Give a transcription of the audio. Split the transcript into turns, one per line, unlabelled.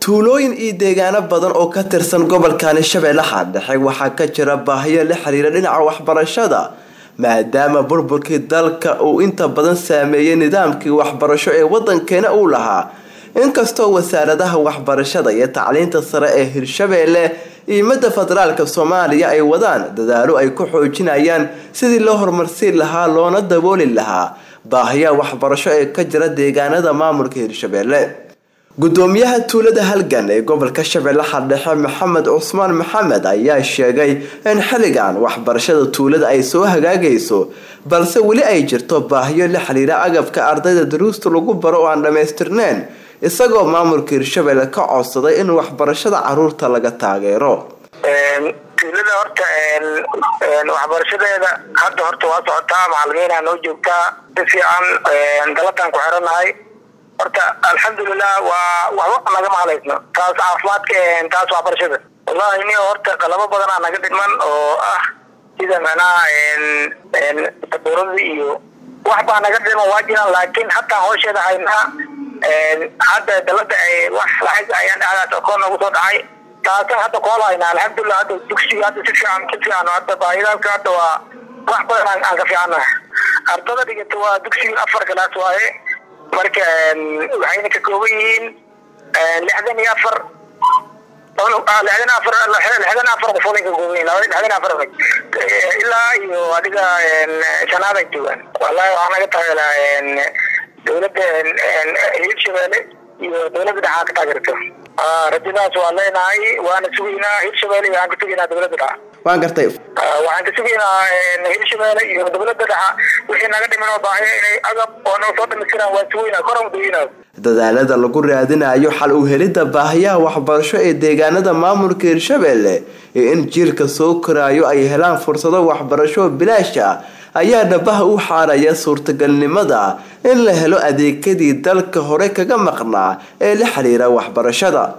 tuulooyin iyo deegaano badan oo ka tirsan gobolkani shabeellaha dhexe waxaa ka jira baahiyo la xiriira dhinaca waxbarashada maadaama burburkii dalka uu inta badan saameeyey nidaamkii waxbarasho ee wadankeena uu lahaa inkastoo wasaaradaha waxbarashada iyo tacliinta sare ee hirshabeelle iyo midda federaalka soomaaliya ay wadaan dadaalo ay ku xoojinayaan sidii loo horumarsiin lahaa loona dabooli lahaa baahiyaha waxbarasho ee ka jira deegaanada maamulka hirshabeelle gudoomiyaha tuulada halgan ee gobolka shabeellaha dhexe maxamed cusmaan maxamed ayaa sheegay in xilligan waxbarashada tuulada ay soo hagaagayso balse weli ay jirto baahiyo la xiriira agabka ardayda daruusta lagu baro oo aan dhammaystirneyn isagoo maamulka hirshabeelle ka codsaday in waxbarashada caruurta laga taageero
tuulada horta waxbarashadeeda hadda horta waa socotaa macalimiinaa noo joogtaa si fiican dalataan ku xiranahay horta alxamdulilah waa waxba nagama halaysno taas caafimaadka taas waxbarashada wallahi ni horta qalabo badanaa naga dhiman oo ah sida macnaha sabuurada iyo wax baa naga dhiman waa jiraan laakiin hataa hoosheeda haynaa hadda dalada wax lacag ayaan dhacdaas akoon noogu soo dhacay taasan hadda kool haynaa alxamdulilah hadda dugsiga hadda si fiican si fiican hadda baahidaalka hadda waa wax badan aan ka fiicannaha ardada dhigata waa dugsiga afar galaas waaye marka waxayna ka kooban yihiin lixdan iyo afar lixdan afar lixdan afar qof ka kooban yihiin lixdan afar ilaa iyo adiga shanaad ay joogaan wallahi waxaa naga taageeraa dowladda hirshabeelle iyo dowladda dhexaa ka taageerto rajadaas waa leenahay waana sugaynaa hirshabeelle waxaan ka sugaynaa dowladda dhexa
waan gartay
waxaan ka sugaynaa hirshabeelle iyo dowladda dhexa wixii naga dhiman oo baahiya inay agab oo noo soo dhamaystiraan waa sugaynaa koran udaynaa
dadaalada lagu raadinayo xal u helidda baahiyaha waxbarasho ee deegaanada maamulka hirshabeelle iyo in jiilka soo koraayo ay helaan fursado waxbarasho bilaash ah ayaa dhabaha u xaaraya suurtagalnimada in la helo adeegyadii dalka hore kaga maqnaa ee la xiriira waxbarashada